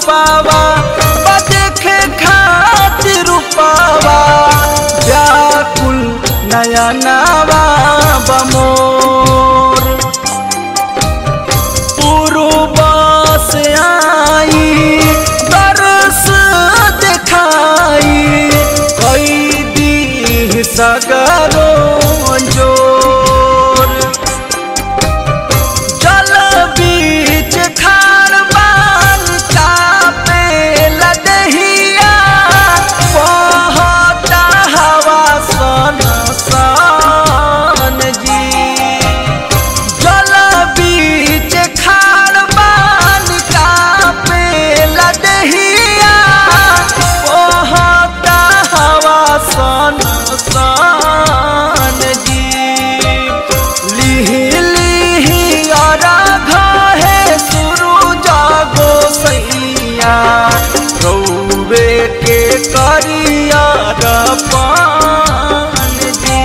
रूपावा बा देखे खातिर रूपावा व्याकुल नया नवा बमोर पूर्वा से आई दरस दिखाई कई दी सगरो जोर जल बीच खार बान कापे लदहिया बहता हवा सन सन जी जल बीच खार बान कापे लदहिया बहता हवा सन सन जी लिहि लिहि अरघ है सुरु जागो सैया रौबे के करिया पान जी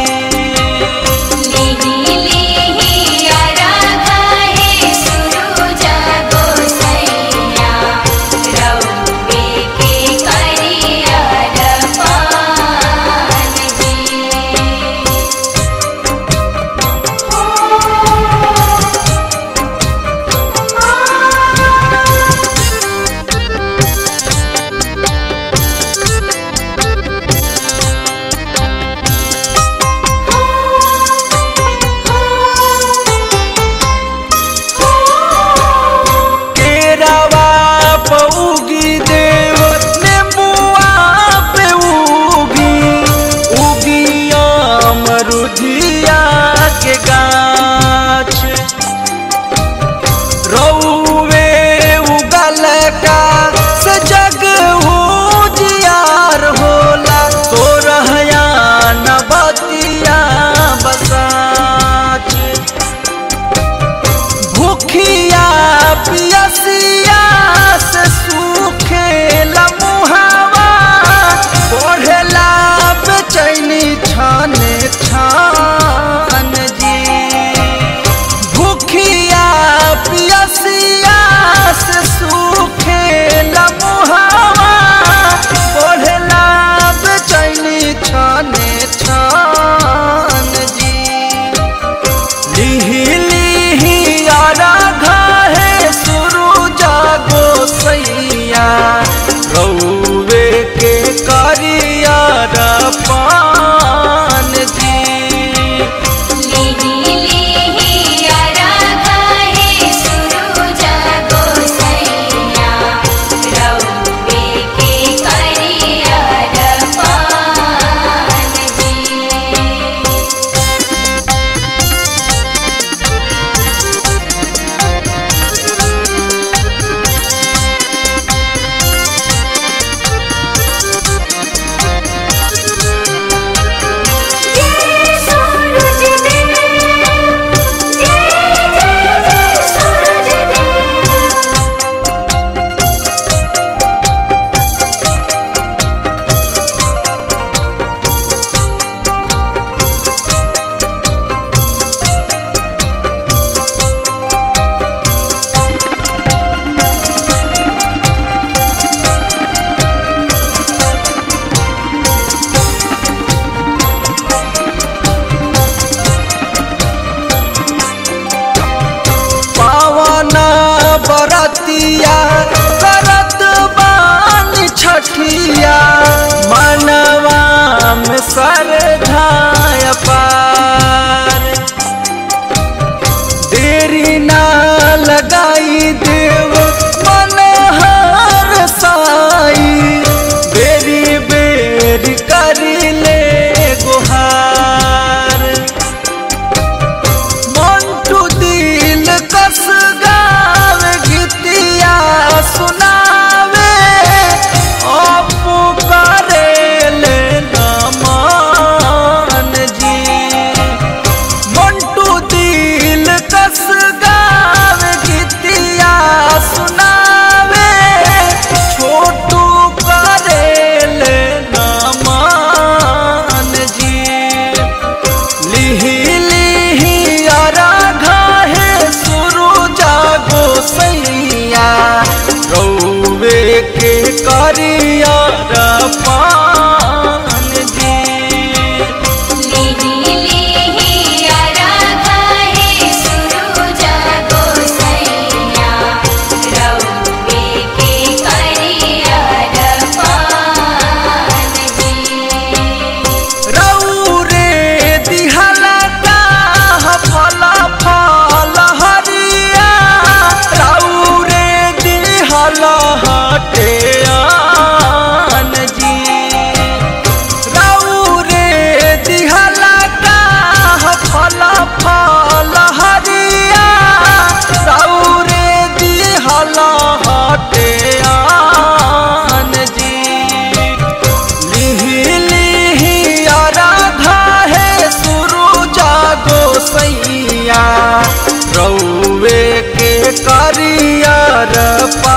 लिहि लिहि अरघा है सुरुजा गोसैया रौबे के करियर पान जी केरावा पौगी देव नेबुआ पे उगी उगिया मरुधिया के गाछ रौवे उगल का से जग उजियार होला तोरहया नबतिया बसाच भूखिया पियसिया से सूखे लमुहावा बढ़ेला बेचैनी छाने छान जी भूखिया पियसिया से सूखे लमुहावा बढ़ेला बेचैनी छाने छान जी लिहि लिहि अरघा है सुरु जागो सैया रौवे के करिया पान जी लिहि लिहि अरघा है सुरुजा गोसैया रौबे के करियर पान जी जय सूरज देव जय जय जय सूरज देव पावन बरतिया करत बान छठिया मनवा में सरधाय पार देरी ना लगाई देव मनहर साई बेरी बेरी करी ले गुहार मंटू दिल कस गावे गीतिया सुनावे अपू करे ले नमन जी करियर पान जी लिहि लिहि आराधा हे सुरुज गोसैया रौवे के करियर पान जी रौरे दिहला का फल फल हरिया रौरे दिहला हटे आन जी रौरे दिहला का फल फल हरिया रौरे दिहला हटे आन जी लिहि लिहि आराधा है सुरुजा गोसैया रौवे के करियर पा